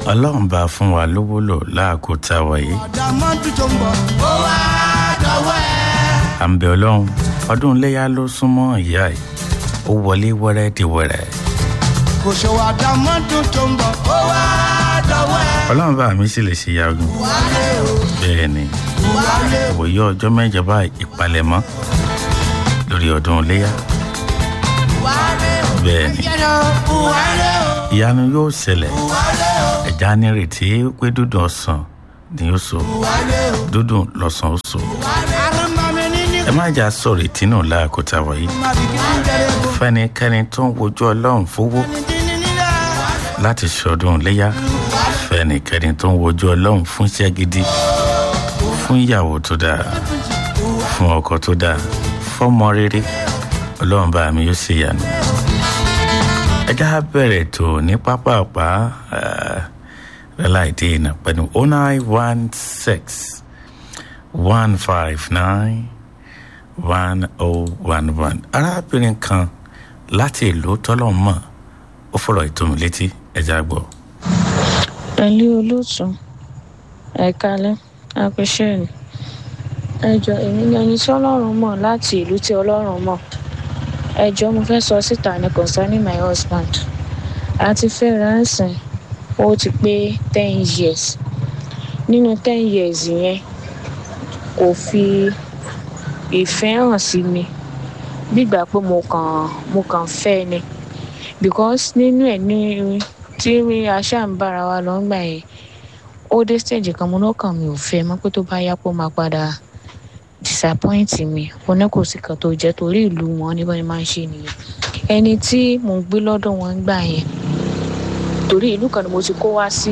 ọlọ́run bá fún wa lówó lò láàkó tá a wà yìí àdàmọ́dún tó ń bọ̀ ó wá dọ̀wọ́ ẹ̀. à ń bẹ ọlọ́run ọdún iléyà ló súnmọ́ ìyá ẹ̀ ó wọlé wẹ́rẹ́ di wẹ́rẹ́ kò ṣòwò àdàmọ́dún tó ń bọ̀ ó wá dọ̀wọ́ ẹ̀. ọlọ́run bá mi sì lè ṣe yagun wálé o bẹ́ẹ̀ ni wálé o òye ọjọ́ mẹ́jọ báyìí ìpalẹ̀mọ́ lórí ọdún iléyà wálé o bẹ́ẹ̀ ni yẹn o wálé o ìyanu yóò ṣẹlẹ̀ wálé o ẹ̀já nírètí pé dúdùn ọ̀sán ni ó so wálé o dúdùn lọ́sàn ó so wálé o. àrùnmọ̀mí ní ní ẹ má jà sọ̀rọ̀ ìtínú láàkó tá a wà yìí má bìkì ní bẹ̀rẹ̀ bò. fẹ́nikẹ́ni tó ń wojú ọlọ́run fowó dídí nílẹ̀ láti ṣọdún iléyà fẹ́nikẹ́ni tó ń wojú ọlọ́run fún iṣẹ́ gidi fún ìyàwó tó dáa fún ọkọ tó dáa fọ́mọ rere ọlọ́run bá mi yóò ṣe ìyanu. ẹ já bẹ̀rẹ̀ tó ní pápápá láìdí ìnà pẹ̀lú oh nine one six one five nine one oh one one arábìnrin kan láti ìlú tọ́lọ́mọ̀ ó fọ̀rọ̀ ìtòmí létí ẹ̀já gbọ́. pẹ̀lú olóòtú ẹ̀kalẹ́ apẹ̀ṣẹ́ni ẹjọ́ èmi ni ẹni tí ọlọ́run mọ̀ láti ìlú tí ọlọ́run mọ̀ ẹjọ́ mo fẹ́ sọ síta ní concerning my husband àti fẹ́ra ń sìn ó ti pé ten years nínú ten years yẹn kò fi ìfẹ́ hàn sí mi gbígbà pé mo kàn mo kàn fẹ́ ni because nínú ẹ̀ ní tí aṣáà ń bára wa lọ ń gbà yẹn ó dé stage kan mo lọ́kàn mi ò fẹ́ mọ́ pé tó bá yá pé ó máa padà disappoint mi mo ní kò sí kan tó jẹ́ torí ìlú wọn ní báyìí máa ń ṣe nìyẹn ẹni tí mò ń gbé lọ́dọ̀ wọn ń gbà yẹn torí ìlú kan ni mo ti kó wá sí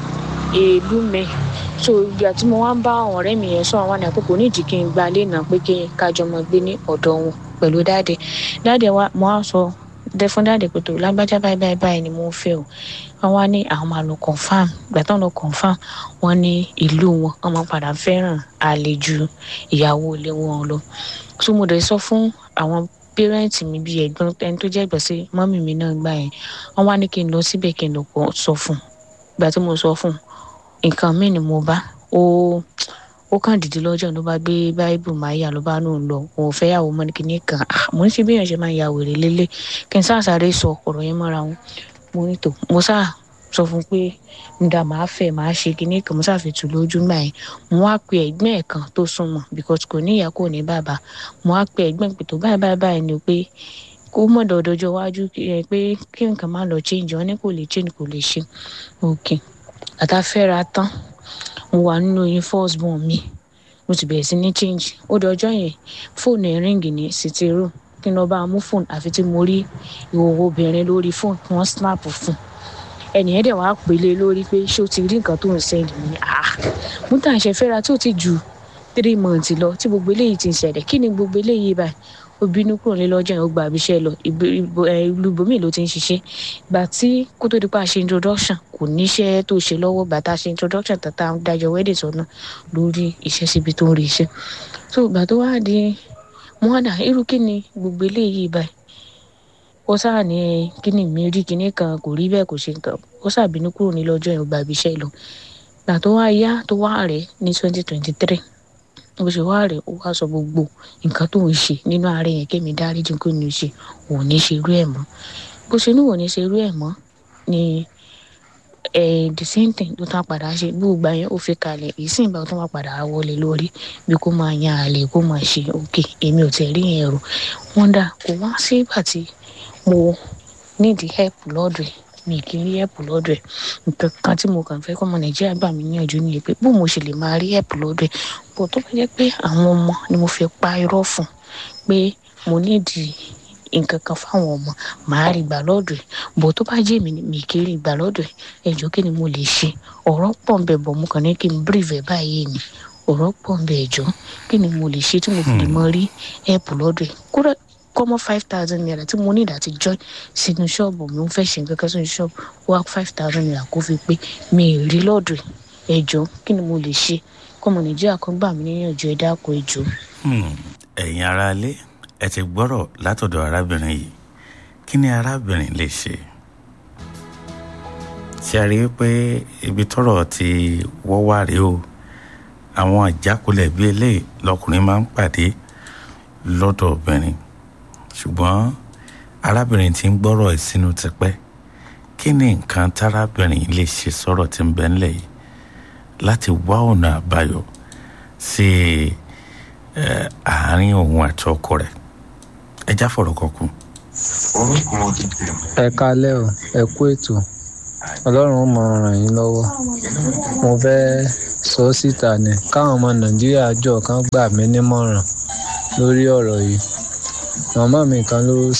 ìlú mi so ìgbà tí mo wá ń bá àwọn ọ̀rẹ́ mi yẹn sọ àwọn àná pé kò ní ìdí kí n gba ilé náà pé kí n kájọ mọ gbé ní ọ̀dọ̀ wọn pẹ̀lú dáàdì dáàdì wa mo á sọ dẹ fún dáàdì pé tó lágbájá báyìí báyìí báyìí ni mo ń fẹ́ o wọn wá ní àwọn máa lọ confam ìgbà tán lọ confam wọn ní ìlú wọn wọn máa padà fẹ́ràn àlejò ìyàwó ilé wọn lọ so mo dẹ̀ sọ fún àwọn pẹrẹǹtì mi bíi ẹ̀gbọ́n ẹni tó jẹ́ ẹ̀gbọ́n sí mọ́mì mi náà gbà yẹn wọ́n wá ní kí n lọ síbẹ̀ kí n lọ pọ̀ sọ fún un ìgbà tí mo sọ fún un nǹkan míì ni mo bá ó ó kàn dìde lọ́jọ́ ló bá gbé báíbù máyà ló bá nù ń lọ òun fẹ́ yàwó mọ́ ní kíní kan ah mo ń ṣe bí èèyàn ṣe máa ya wèrè lélẹ̀ kí n sáàsáré sọ ọ̀rọ̀ yẹn mọ́ra wọn mo ní tò mo sáà sọ fún un pé nígbà máa fẹ́ máa ṣe kíní kan mo sáà fi tù lójú gbà yẹn mo wá pe ẹ̀gbọ́n ẹ̀ kan tó súnmọ́ because kò ní ìyá kò ní bàbá mo wá pe ẹ̀gbọ́n pé tó báyìí báyìí báyìí ni pé kó mọ̀ dọ̀dọ̀jọ́ wájú pé kí nǹkan má lọ change wọn ní kò lè change kò lè ṣe okay àtàfẹ́ra tán mo wà nínú oyún first born mi mo ti bẹ̀rẹ̀ sí ní change ó di ọjọ́ yẹn fóònù ẹ̀ ríǹgì ní city room kí n lọ bá a mú fóònù àfi tí mo rí ìhòòhò obìnrin lórí fóònù kí wọ́n snap fún ẹnìyẹn dẹ̀ wá pèlè lórí pé ṣé o ti rí nǹkan tó ń sẹ́yìn ní à mo tàn ṣe fẹ́ra tí ó ti ju three months lọ tí gbogbo eléyìí ti ń ṣẹlẹ̀ kí ni gbogbo eléyìí báyìí ó bínú kúrò ní lọ́jọ́ yẹn ó gba àbíṣẹ́ lọ ìlú ibòmíì ló ti ń ṣiṣẹ́ gbà tí kó tó di pa ṣe introduction kò níṣẹ́ tó ṣe lọ́wọ́ gbà tá a ṣe introduction tàtà dájọ́ wedding sọ̀nà lórí iṣẹ́ síbi tó ń rí iṣẹ́ tó gbà tó wá di mọ́dà irú kí ni gbogbo eléyìí báyìí ó sáà ní kí ni mi rí kinní kan kò rí bẹ́ẹ̀ kò ṣe nǹkan ó sáà bínú kúrò ní lọ́jọ́ yẹn ó gba àbíṣẹ́ lọ gbà tó wá yá tó wá rẹ̀ ní twenty twenty three bó ṣe wá rẹ̀ ó wá sọ gbogbo nǹkan tó ń ṣe nínú ààrẹ yẹn kémi dáríjì kó ní í ṣe òun ní ṣe irú ẹ̀ mọ́ bó ṣe ní òun ní ṣe irú ẹ̀ mọ́ ni the same thing ló tán padà ṣe gbogbo yẹn ó fi kalẹ̀ ìsìn ìgbà tó máa padà wọlé lórí bí kò máa yan àlè kó máa ṣe òkè èmi ò tẹ̀ rí yẹn rò wọ́n dà kó wá sí ìgbà tí mo nídìí help lọ́dọ̀ ẹ̀ mi kì í rí help lọ́dọ̀ ẹ̀ nǹkan kan tí mo kàn fẹ́ kọ́ ọmọ nàìjíríà gbà mí níyànjú nìyẹn pé bó mo ṣe lè máa rí help lọ́dọ̀ ẹ̀ bó tó bá jẹ́ pé àwọn ọmọ ni mo fi pa irọ́ fún pé mo nídìí nǹkan kan fáwọn ọmọ màá rí gbà lọ́dọ̀ ẹ̀ bó tó bá jẹ́ mi ni mi kì í rí gbà lọ́dọ̀ ẹ̀ ẹjọ́ kí ni mo lè ṣe ọ̀rọ̀ pọ̀ ń bẹ̀ bọ̀ mo kàn ní kí n brief ẹ̀ báyìí ni ọ̀rọ̀ pọ̀ ń bẹ̀ ẹjọ́ kí ni mo lè ṣe tí mo fi lè mọ rí help lọ́dọ̀ ẹ̀ kódà kọ́mọ́ five thousand naira tí mo ní ìdàtí join sínú ṣọ́ọ̀bù mi ń fẹ́ ṣe nǹkan kan sínú ṣọ́ọ̀bù wá five thousand naira kó fi pé mi ì rí lọ́dọ̀ ẹ̀ ẹjọ́ kí ni mo lè ṣe kọ́mọ nàìjíríà kan gbà mí níyànjú ẹ dákun ẹjọ́. ẹ̀yin aráalé ẹ ti gbọ́rọ̀ látọ̀dọ̀ arábìnrin yìí kí ni arábìnrin lè ṣe ṣe rí i pé ibi tọ́rọ̀ ti wọ́ wá rèé o àwọn àjákulẹ̀ bíi eléyìí lọkùnrin máa ń pàdé lọ́dọ̀ obìnrin ṣùgbọ́n arábìnrin tí ń gbọ́rọ̀ ẹ̀ sínú tipẹ́ kí ni nǹkan tárábìnrin lè ṣe sọ̀rọ̀ tí ń bẹ ńlẹ̀ yìí láti wá ọ̀nà àbáyọ sí àárín òun àti ọkọ rẹ̀ ẹ já fọ̀rọ̀ kọkùn. ẹ kálẹ́ o ẹ kú ètò ọlọ́run ó máa ràn yín lọ́wọ́ mo fẹ́ sọ síta ni káwọn ọmọ nàìjíríà jọ kan gbà mí nímọ̀ràn lórí ọ̀rọ̀ yìí màmá mi kan ló